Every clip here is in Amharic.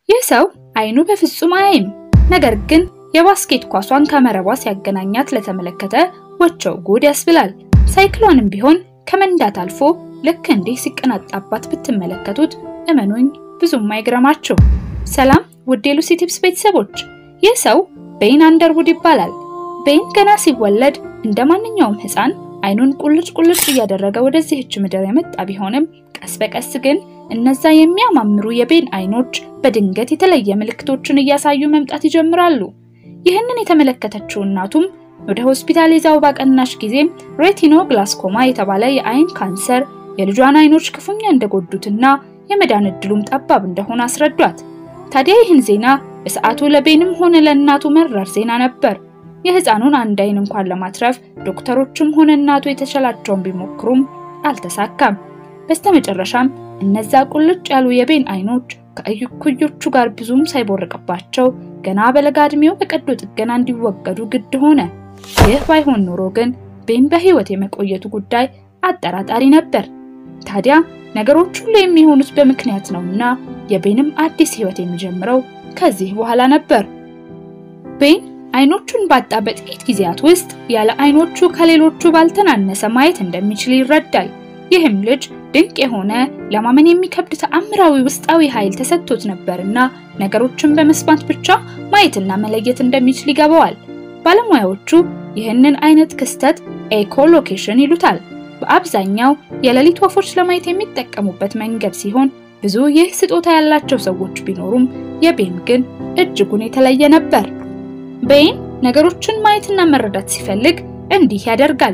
ይህ ሰው አይኑ በፍጹም አያይም። ነገር ግን የባስኬት ኳሷን ከመረቧ ሲያገናኛት ለተመለከተ ወቸው ጉድ ያስብላል። ሳይክሏንም ቢሆን ከመንዳት አልፎ ልክ እንዲህ ሲቀናጣባት ብትመለከቱት እመኑኝ ብዙም አይግረማችሁ። ሰላም ውድ የሉሲ ቲፕስ ቤተሰቦች፣ ይህ ሰው ቤን አንደርውድ ይባላል። ቤን ገና ሲወለድ እንደ ማንኛውም ሕፃን አይኑን ቁልጭ ቁልጭ እያደረገ ወደዚህች ምድር የመጣ ቢሆንም ቀስ በቀስ ግን እነዛ የሚያማምሩ የቤን አይኖች በድንገት የተለየ ምልክቶችን እያሳዩ መምጣት ይጀምራሉ። ይህንን የተመለከተችው እናቱም ወደ ሆስፒታል ይዛው ባቀናሽ ጊዜም ሬቲኖ ግላስኮማ የተባለ የአይን ካንሰር የልጇን አይኖች ክፉኛ እንደጎዱትና የመዳን እድሉም ጠባብ እንደሆነ አስረዷት። ታዲያ ይህን ዜና በሰዓቱ ለቤንም ሆነ ለእናቱ መራር ዜና ነበር። የህፃኑን አንድ አይን እንኳን ለማትረፍ ዶክተሮችም ሆነ እናቱ የተቻላቸውን ቢሞክሩም አልተሳካም። በስተመጨረሻም እነዛ ቁልጭ ያሉ የቤን አይኖች ከእኩዮቹ ጋር ብዙም ሳይቦርቅባቸው ገና በለጋ እድሜው በቀዶ ጥገና እንዲወገዱ ግድ ሆነ። ይህ ባይሆን ኖሮ ግን ቤን በህይወት የመቆየቱ ጉዳይ አጠራጣሪ ነበር። ታዲያ ነገሮች ሁሉ የሚሆኑት በምክንያት ነውና የቤንም አዲስ ህይወት የሚጀምረው ከዚህ በኋላ ነበር። ቤን አይኖቹን ባጣ በጥቂት ጊዜያት ውስጥ ያለ አይኖቹ ከሌሎቹ ባልተናነሰ ማየት እንደሚችል ይረዳል። ይህም ልጅ ድንቅ የሆነ ለማመን የሚከብድ ተአምራዊ ውስጣዊ ኃይል ተሰጥቶት ነበርና ነገሮችን በመስማት ብቻ ማየትና መለየት እንደሚችል ይገባዋል። ባለሙያዎቹ ይህንን አይነት ክስተት ኤኮሎኬሽን ይሉታል። በአብዛኛው የሌሊት ወፎች ለማየት የሚጠቀሙበት መንገድ ሲሆን ብዙ ይህ ስጦታ ያላቸው ሰዎች ቢኖሩም የቤን ግን እጅጉን የተለየ ነበር። ቤን ነገሮችን ማየትና መረዳት ሲፈልግ እንዲህ ያደርጋል።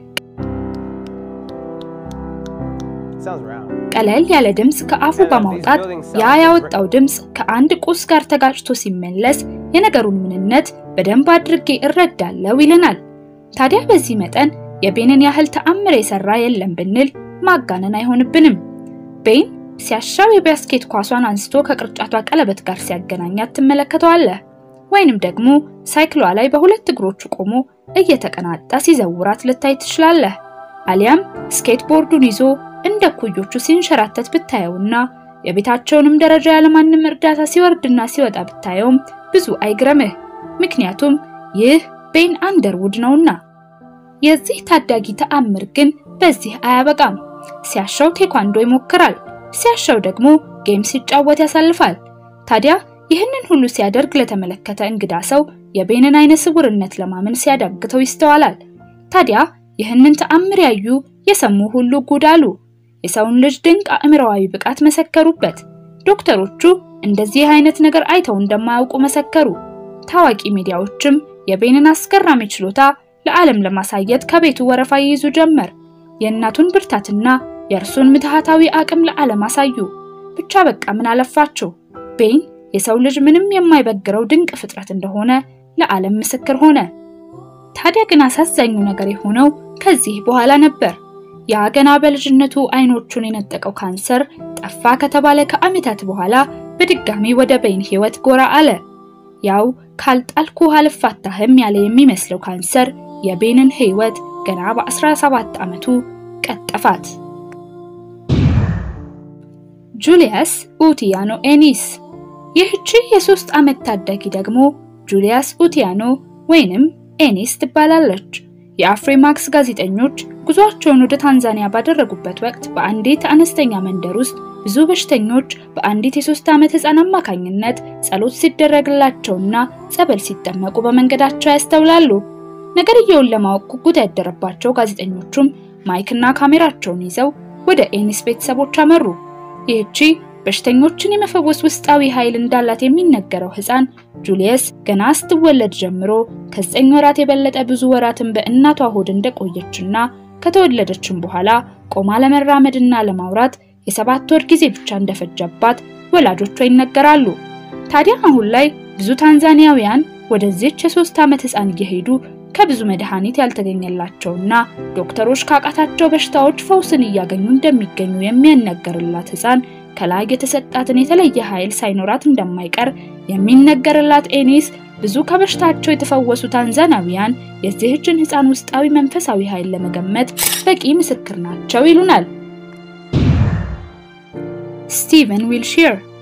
ቀለል ያለ ድምፅ ከአፉ በማውጣት ያ ያወጣው ድምፅ ከአንድ ቁስ ጋር ተጋጭቶ ሲመለስ የነገሩን ምንነት በደንብ አድርጌ እረዳለሁ ይለናል። ታዲያ በዚህ መጠን የቤንን ያህል ተአምር የሰራ የለም ብንል ማጋነን አይሆንብንም። ቤን ሲያሻው የባስኬት ኳሷን አንስቶ ከቅርጫቷ ቀለበት ጋር ሲያገናኛት ትመለከተዋለህ። ወይንም ደግሞ ሳይክሏ ላይ በሁለት እግሮቹ ቆሞ እየተቀናጣ ሲዘውራት ልታይ ትችላለህ። አሊያም ስኬትቦርዱን ይዞ እንደ ኩዮቹ ሲንሸራተት ብታየውና የቤታቸውንም ደረጃ ያለማንም እርዳታ ሲወርድና ሲወጣ ብታየውም ብዙ አይግረምህ። ምክንያቱም ይህ ቤን አንደርውድ ነውና። የዚህ ታዳጊ ተአምር ግን በዚህ አያበቃም። ሲያሻው ቴኳንዶ ይሞክራል፣ ሲያሻው ደግሞ ጌም ሲጫወት ያሳልፋል። ታዲያ ይህንን ሁሉ ሲያደርግ ለተመለከተ እንግዳ ሰው የቤንን አይነ ስውርነት ለማመን ሲያዳግተው ይስተዋላል። ታዲያ ይህንን ተአምር ያዩ የሰሙ ሁሉ ጉድ አሉ። የሰውን ልጅ ድንቅ አእምሮአዊ ብቃት መሰከሩበት። ዶክተሮቹ እንደዚህ አይነት ነገር አይተው እንደማያውቁ መሰከሩ። ታዋቂ ሚዲያዎችም የቤንን አስገራሚ ችሎታ ለዓለም ለማሳየት ከቤቱ ወረፋ ይይዙ ጀመር። የእናቱን ብርታትና የእርሱን ምትሃታዊ አቅም ለዓለም አሳዩ። ብቻ በቃ ምን አለፋቸው ቤን የሰው ልጅ ምንም የማይበግረው ድንቅ ፍጥረት እንደሆነ ለዓለም ምስክር ሆነ። ታዲያ ግን አሳዛኙ ነገር የሆነው ከዚህ በኋላ ነበር። ያ ገና በልጅነቱ አይኖቹን የነጠቀው ካንሰር ጠፋ ከተባለ ከዓመታት በኋላ በድጋሚ ወደ ቤን ሕይወት ጎራ አለ። ያው ካልጣልኩ አልፋታህም ያለ የሚመስለው ካንሰር የቤንን ሕይወት ገና በ17 ዓመቱ ቀጠፋት። ጁሊያስ ኡቲያኖ ኤኒስ ይህቺ የሶስት ዓመት ታዳጊ ደግሞ ጁሊያስ ኡቲያኖ ወይንም ኤኒስ ትባላለች። የአፍሪማክስ ጋዜጠኞች ጉዟቸውን ወደ ታንዛኒያ ባደረጉበት ወቅት በአንዲት አነስተኛ መንደር ውስጥ ብዙ በሽተኞች በአንዲት የሶስት ዓመት ሕፃን አማካኝነት ጸሎት ሲደረግላቸውና ጸበል ሲጠመቁ በመንገዳቸው ያስተውላሉ። ነገርየውን ለማወቅ ጉጉት ያደረባቸው ጋዜጠኞቹም ማይክና ካሜራቸውን ይዘው ወደ ኤኒስ ቤተሰቦች አመሩ። ይህቺ በሽተኞችን የመፈወስ ውስጣዊ ኃይል እንዳላት የሚነገረው ሕፃን ጁሊየስ ገና ስትወለድ ጀምሮ ከዘጠኝ ወራት የበለጠ ብዙ ወራትን በእናቷ ሆድ እንደቆየችና ከተወለደችም በኋላ ቆማ ለመራመድና ለማውራት የሰባት ወር ጊዜ ብቻ እንደፈጀባት ወላጆቿ ይነገራሉ። ታዲያ አሁን ላይ ብዙ ታንዛኒያውያን ወደዚች የሶስት ዓመት ሕፃን እየሄዱ ከብዙ መድኃኒት ያልተገኘላቸውና ዶክተሮች ካቃታቸው በሽታዎች ፈውስን እያገኙ እንደሚገኙ የሚያነገርላት ሕፃን ከላይ የተሰጣትን የተለየ ኃይል ሳይኖራት እንደማይቀር የሚነገርላት ኤኒስ ብዙ ከበሽታቸው የተፈወሱ ታንዛናዊያን የዚህችን ሕፃን ውስጣዊ መንፈሳዊ ኃይል ለመገመት በቂ ምስክር ናቸው ይሉናል። ስቲቨን ዊልሺር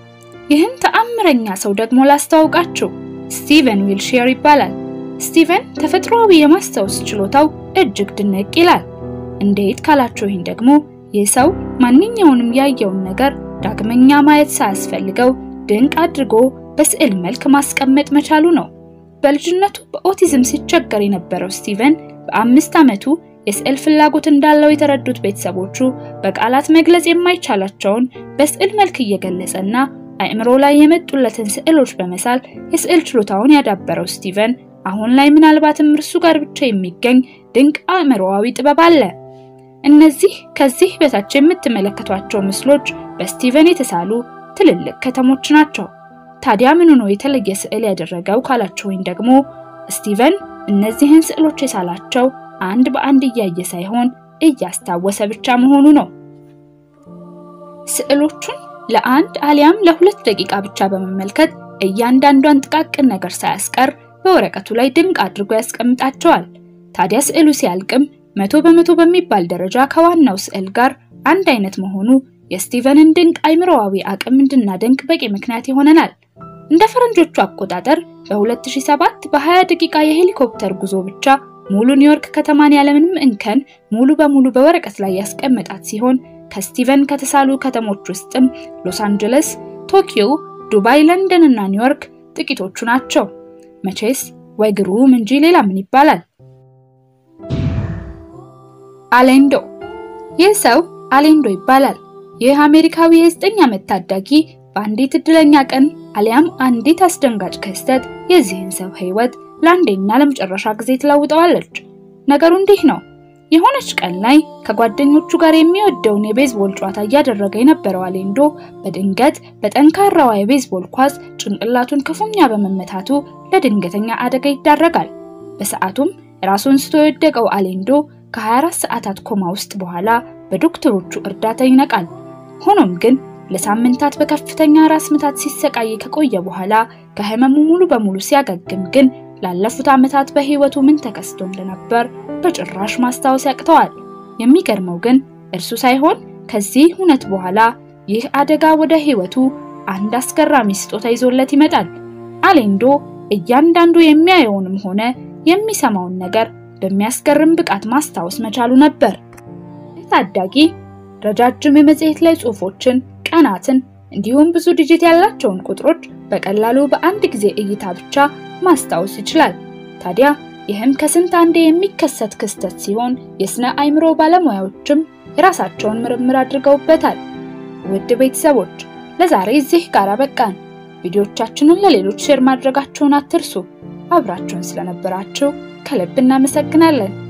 ይህን ተአምረኛ ሰው ደግሞ ላስተዋውቃችሁ። ስቲቨን ዊልሼር ይባላል። ስቲቨን ተፈጥሯዊ የማስታወስ ችሎታው እጅግ ድንቅ ይላል። እንዴት ካላችሁኝ ደግሞ ይህ ሰው ማንኛውንም ያየውን ነገር ዳግመኛ ማየት ሳያስፈልገው ድንቅ አድርጎ በስዕል መልክ ማስቀመጥ መቻሉ ነው። በልጅነቱ በኦቲዝም ሲቸገር የነበረው ስቲቨን በአምስት ዓመቱ የስዕል ፍላጎት እንዳለው የተረዱት ቤተሰቦቹ በቃላት መግለጽ የማይቻላቸውን በስዕል መልክ እየገለጸና አእምሮ ላይ የመጡለትን ስዕሎች በመሳል የስዕል ችሎታውን ያዳበረው ስቲቨን አሁን ላይ ምናልባትም እርሱ ጋር ብቻ የሚገኝ ድንቅ አእምሮአዊ ጥበብ አለ። እነዚህ ከዚህ በታች የምትመለከቷቸው ምስሎች በስቲቨን የተሳሉ ትልልቅ ከተሞች ናቸው። ታዲያ ምኑ ነው የተለየ ስዕል ያደረገው ካላችሁኝ ደግሞ ስቲቨን እነዚህን ስዕሎች የሳላቸው አንድ በአንድ እያየ ሳይሆን እያስታወሰ ብቻ መሆኑ ነው። ስዕሎቹን ለአንድ አሊያም ለሁለት ደቂቃ ብቻ በመመልከት እያንዳንዷን ጥቃቅን ነገር ሳያስቀር በወረቀቱ ላይ ድንቅ አድርጎ ያስቀምጣቸዋል። ታዲያ ስዕሉ ሲያልቅም መቶ በመቶ በሚባል ደረጃ ከዋናው ስዕል ጋር አንድ አይነት መሆኑ የስቲቨንን ድንቅ አይምሮአዊ አቅም እንድናደንቅ በቂ ምክንያት ይሆነናል። እንደ ፈረንጆቹ አቆጣጠር በ2007 በ20 ደቂቃ የሄሊኮፕተር ጉዞ ብቻ ሙሉ ኒውዮርክ ከተማን ያለምንም እንከን ሙሉ በሙሉ በወረቀት ላይ ያስቀመጣት ሲሆን ከስቲቨን ከተሳሉ ከተሞች ውስጥም ሎስ አንጀለስ፣ ቶኪዮ፣ ዱባይ፣ ለንደን እና ኒውዮርክ ጥቂቶቹ ናቸው። መቼስ ወይ ግሩም እንጂ ሌላ ምን ይባላል? አሌንዶ ይህ ሰው አሌንዶ ይባላል። ይህ አሜሪካዊ የዘጠኝ ዓመት ታዳጊ በአንዲት እድለኛ ቀን አሊያም አንዲት አስደንጋጭ ክስተት የዚህን ሰው ሕይወት ለአንዴና ለመጨረሻ ጊዜ ትለውጠዋለች። ነገሩ እንዲህ ነው። የሆነች ቀን ላይ ከጓደኞቹ ጋር የሚወደውን የቤዝቦል ጨዋታ እያደረገ የነበረው አሌንዶ በድንገት በጠንካራዋ የቤዝቦል ኳስ ጭንቅላቱን ክፉኛ በመመታቱ ለድንገተኛ አደጋ ይዳረጋል። በሰዓቱም ራሱን ስቶ የወደቀው አሌንዶ ከ24 ሰዓታት ኮማ ውስጥ በኋላ በዶክተሮቹ እርዳታ ይነቃል። ሆኖም ግን ለሳምንታት በከፍተኛ ራስ ምታት ሲሰቃይ ከቆየ በኋላ ከህመሙ ሙሉ በሙሉ ሲያገግም ግን ላለፉት ዓመታት በህይወቱ ምን ተከስቶ እንደነበር በጭራሽ ማስታወስ ያቅተዋል። የሚገርመው ግን እርሱ ሳይሆን ከዚህ እውነት በኋላ ይህ አደጋ ወደ ህይወቱ አንድ አስገራሚ ስጦታ ይዞለት ይመጣል። አሌንዶ እያንዳንዱ የሚያየውንም ሆነ የሚሰማውን ነገር በሚያስገርም ብቃት ማስታወስ መቻሉ ነበር። ታዳጊ ረጃጅም የመጽሔት ላይ ጽሑፎችን፣ ቀናትን እንዲሁም ብዙ ዲጂት ያላቸውን ቁጥሮች በቀላሉ በአንድ ጊዜ እይታ ብቻ ማስታወስ ይችላል። ታዲያ ይህም ከስንት አንዴ የሚከሰት ክስተት ሲሆን የስነ አእምሮ ባለሙያዎችም የራሳቸውን ምርምር አድርገውበታል። ውድ ቤተሰቦች ለዛሬ እዚህ ጋር በቃን። ቪዲዮቻችንን ለሌሎች ሼር ማድረጋችሁን አትርሱ። አብራችሁን ስለነበራችሁ ከልብ እናመሰግናለን።